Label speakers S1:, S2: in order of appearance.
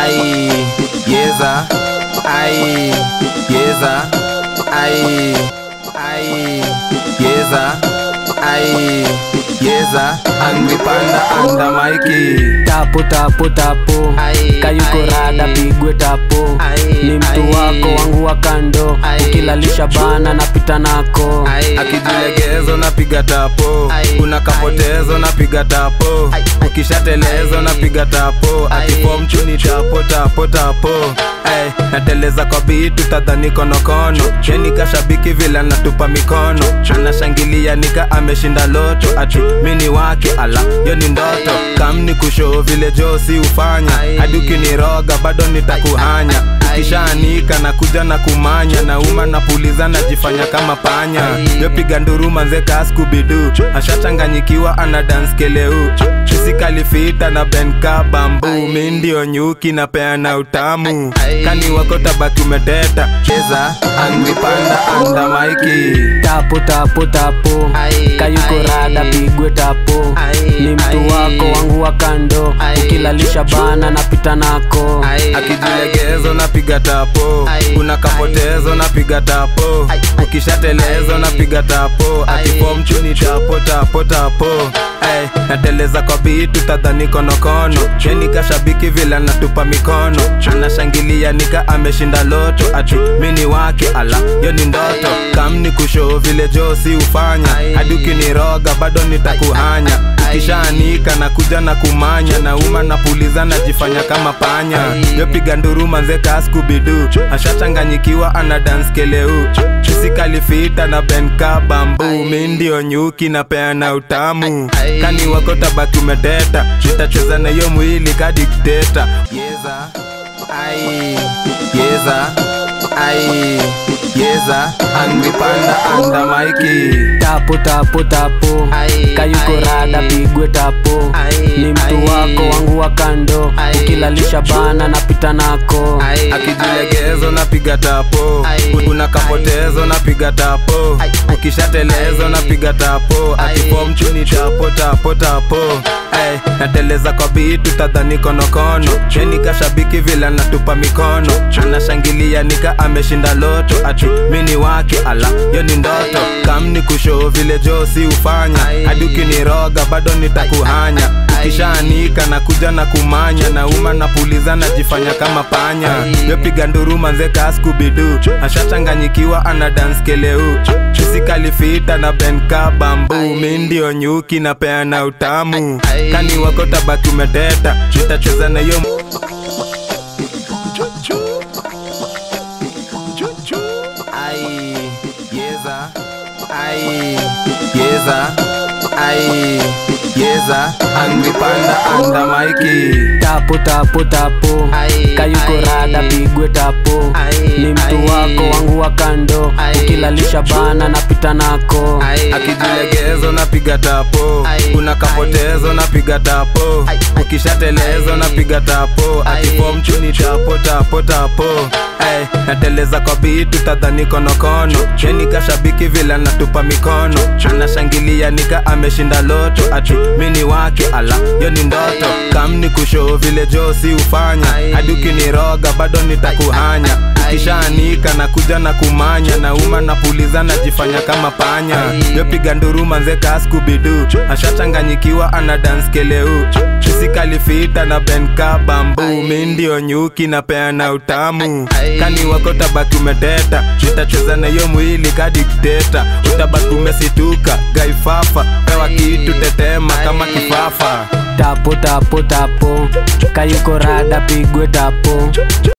S1: ai yeza ai yeza ai ai yeza ai yeza angry panda anda maiki
S2: tapo tapo tapo
S1: Ai,
S2: kayuko
S1: ai.
S2: rada pigwe tapo
S1: Ai,
S2: ni mtu
S1: ai.
S2: wako wangu wa kando
S1: Ai.
S2: ukilalisha bana napita nako
S1: akijilegezo napiga tapo
S3: Ai,
S1: kuna kapotezo napiga tapo
S3: Ai,
S1: ukishatelezo
S3: ai.
S1: napiga tapo
S3: Ai.
S1: akifomchuni tapo tapo tapo Ay, nateleza kwa bitu tadhani konokono yeni kashabiki vile natupa mikono anashangilia nika ameshinda loto ati mini wake ala yo ni ndoto kamni kushoo vile josi ufanya
S3: Ai.
S1: hadi ukiniroga bado nitakuhanya
S3: Ai.
S1: ukishaanika na kuja na kumanya nauma napuliza najifanya kama panya
S3: Ai.
S1: yopiga nduru manze kaskubidu ashachanganyikiwa ana dance keleu isikalifita na benka bambu
S3: Ai.
S1: mi ndio nyuki na peana utamu
S3: Ai.
S1: kani wako tabaki umeteta cheza angry panda anda maiki
S2: tapo tapo tapo
S3: Ai,
S2: kayuko
S3: ai.
S2: rada pigwe tapo
S3: Ai,
S2: ni mtu
S3: ai.
S2: wako wangu wa kando
S3: Ai.
S2: ukilalisha bana napita nako
S1: akijilegezo napiga tapo
S3: Ai.
S1: kuna kapotezo napiga tapo
S3: Ai.
S1: ukishatelezo
S3: Ai.
S1: napiga tapo
S3: Ai.
S1: atifomchuni tapo tapo tapo Ay, nateleza kwa bitu tadhani konokono yeni kashabiki vile natupa mikono anashangilia nika ameshinda loto ati mini wake ala yo ni ndoto kamni kushoo vile josi ufanya
S3: Ai.
S1: hadi ukiniroga bado nitakuhanya
S3: Ai.
S1: ukishaanika na kuja na kumanya nauma napuliza najifanya kama panya
S3: Ai.
S1: yopiga nduru manze kaskubidu ashachanganyikiwa ana dance keleu isikalifita na benka bambu
S3: Ai.
S1: mi ndio nyuki na peana utamu
S3: Ai.
S1: kani wako tabaki umeteta nitacheza na hiyo mwili kadikteta yeza ai yeza ai yeza angry panda anda maiki
S2: tapo tapo tapo
S3: Ai,
S2: kayuko
S3: ai.
S2: rada pigwe tapo
S3: Ai,
S2: ni mtu
S3: ai.
S2: wako wangu wa kando
S3: Ai.
S2: ukilalisha bana napita nako
S1: akijilegezo napiga tapo
S3: Ai.
S1: kuna kapotezo napiga tapo
S3: Ai.
S1: ukishatelezo
S3: Ai.
S1: napiga tapo
S3: Ai.
S1: atifomchuni tapo tapo tapo Ay, nateleza kwa bitu tadhani konokono yeni kashabiki vile natupa mikono anashangilia nika ameshinda loto ati mini wake ala yo ni ndoto kamni kushoo vile josi ufanya
S3: Ai.
S1: hadi ukiniroga bado nitakuhanya
S3: Ai.
S1: ukishaanika na kuja na kumanya nauma napuliza najifanya kama panya
S3: Ai.
S1: yopiga nduru manze kaskubidu ashachanganyikiwa ana dance keleu isikalifita na benka bambu
S3: Ai.
S1: mi ndio nyuki na peana utamu
S3: Ai.
S1: kani wako tabaki umeteta nitacheza na hiyo ai yeza ai yeza ai yeza angry panda anda maiki
S2: tapo tapo tapo
S3: Ai,
S2: kayuko
S3: ai.
S2: rada pigwe tapo
S3: Ai,
S2: ni mtu
S3: ai.
S2: wako wangu wa kando
S3: Ai.
S2: ukilalisha bana napita nako
S1: akijilegezo napiga tapo
S3: Ai,
S1: kuna kapotezo napiga tapo
S3: Ai.
S1: ukishatelezo
S3: Ai.
S1: napiga tapo
S3: Ai.
S1: atifomchuni tapo tapo tapo Ay, nateleza kwa bitu tadhani konokono yeni kashabiki vile natupa mikono anashangilia nika ameshinda loto ati mini wake ala yo ni ndoto kamni kushoo vile josi ufanya
S3: Ai.
S1: hadi ukiniroga bado nitakuhanya
S3: Ai.
S1: ukishaanika na kuja na kumanya nauma napuliza najifanya kama panya
S3: Ai.
S1: yopiga nduru manze kaskubidu ashachanganyikiwa ana dance keleu isikalifita na benka bambu
S3: Ai.
S1: mi ndio nyuki na peana utamu
S3: Ai.
S1: kani wako tabaki umeteta nitacheza na hiyo mwili kadikteta utabaki umesituka gaifafa pewa
S3: Ai.
S1: kitu tetema kama
S3: Ai.
S1: kifafa
S2: tapo tapo tapo kayuko rada pigwe tapo